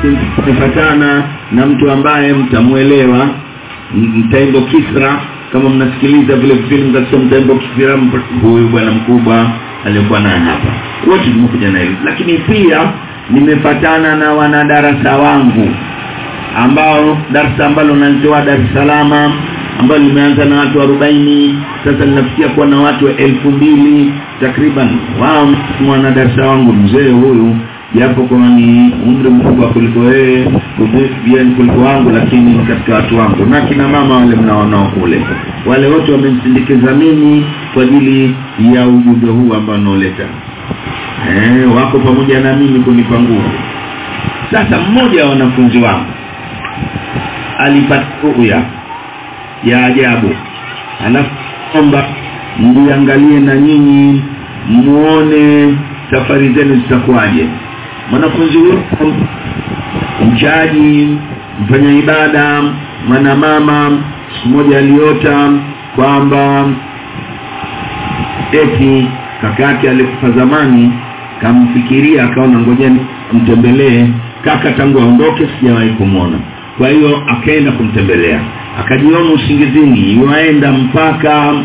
tumefatana na mtu ambaye mtamuelewa mtaimbo Kisra kama mnasikiliza vile vipindi mkasikia mtaimbo Kisra huyu bwana mkubwa aliyokuwa naye hapa wote tumekuja na hili lakini pia nimefatana na wanadarasa wangu ambao darasa ambalo nalitoa Dar es Salaam ambalo limeanza na watu 40 sasa linafikia kuwa na watu elfu mbili takriban wao mwanadarasa wangu mzee huyu japo kama ni umri mkubwa kuliko yeye kuliko wangu lakini katika watu wangu na kina mama wale mnaonao kule wale wote wamemsindikiza mimi kwa ajili ya ujumbe huu ambao naoleta eh wako pamoja na mimi kunipa nguvu sasa mmoja wa wanafunzi wangu alipata ruya ya ajabu anaomba mliangalie na nyinyi muone safari zenu zitakuwaje mwanafunzi huyo mchaji mfanya ibada mwana mama mmoja aliota kwamba eti kakake alikufa zamani kamfikiria akaona ngojeni mtembelee kaka tangu aondoke sijawahi kumwona kwa hiyo akaenda kumtembelea akajiona usingizini yuaenda mpaka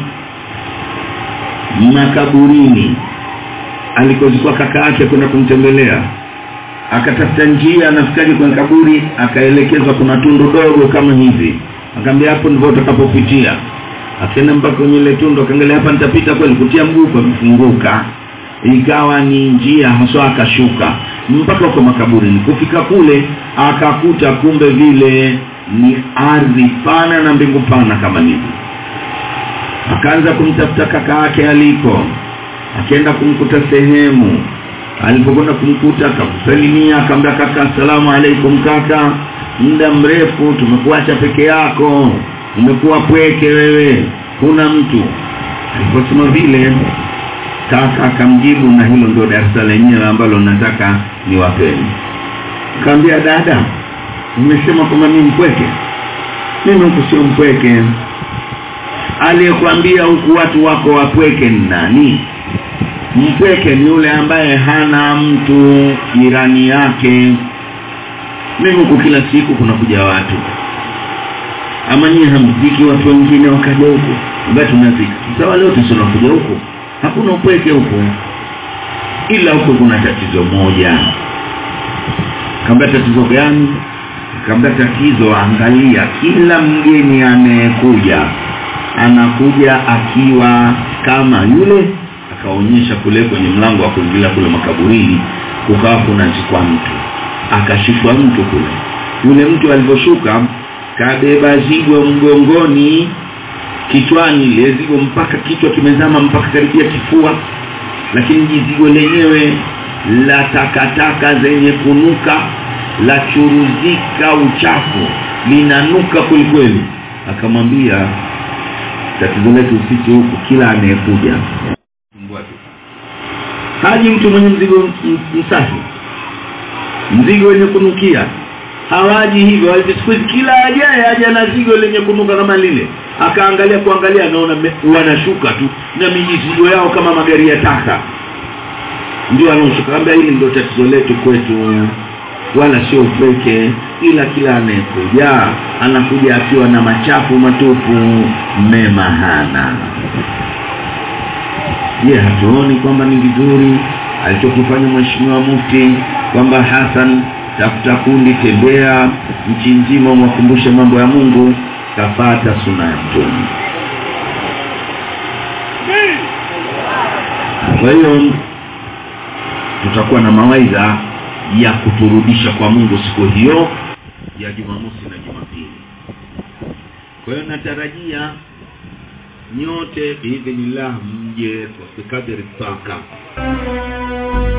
makaburini alikozikuwa kaka yake kwenda kumtembelea akatafuta njia anafikaje kwenye kaburi akaelekezwa kuna tundu dogo kama hivi akamwambia hapo ndivyo utakapopitia akaenda mpaka kwenye ile tundu akaangalia hapa nitapita kweli kutia mguu pamefunguka ikawa ni njia haswa akashuka mpaka kwa makaburini kufika kule akakuta kumbe vile ni ardhi pana na mbingu pana kama hivi akaanza kumtafuta kaka yake aliko akaenda kumkuta sehemu alipokwenda kumkuta akakusalimia akamwambia kaka asalamu alaikum kaka muda mrefu tumekuacha peke yako umekuwa pweke wewe kuna mtu aliposema vile kaka akamjibu na hilo ndio darasa lenyewe ambalo nataka niwapeni kaambia dada umesema kwamba mimi mpweke mimi huku sio mpweke aliyekwambia huku watu wako wapweke ni nani mpweke ni yule ambaye hana mtu jirani yake mimi huku kila siku kuna kuja watu ama nyinyi hamziki watu wengine wakaja huku ambaye tunazika sawa leo tusionakuja huku hakuna upweke huku ila huko kuna tatizo moja kamba tatizo gani kamba tatizo angalia kila mgeni anayekuja anakuja akiwa kama yule akaonyesha kule kwenye mlango wa kuingilia kule makaburini kukawa kunazikwa mtu akashikwa mtu kule yule mtu alivyoshuka kabeba zigo mgongoni kichwani ile zigo mpaka kichwa kimezama mpaka karibia kifua lakini jizigo lenyewe la takataka zenye kunuka la churuzika uchafu linanuka kwelikweli akamwambia tatizo letu sisi huku kila anayekuja haji mtu mwenye mzigo msafi mzigo wenye kunukia hawaji hivyo siku kila ajaye aja na zigo lenye kunuka kama lile akaangalia kuangalia anaona wanashuka tu na mizigo yao kama magari ya taka ndio anaoshuka ambia hili ndio tatizo letu kwetu wala sio upweke ila kila anayekuja anakuja akiwa na machafu matupu mema hana je hatuoni kwamba ni vizuri alichokifanya mheshimiwa mufti kwamba Hassan tafuta kundi tembea nchi nzima mwakumbushe mambo ya Mungu kafata suna ya mtume kwa hiyo tutakuwa na mawaidha ya kuturudisha kwa Mungu siku hiyo ya Jumamosi na Jumapili kwa hiyo natarajia nyote biidhnillah mje kwa kadri paka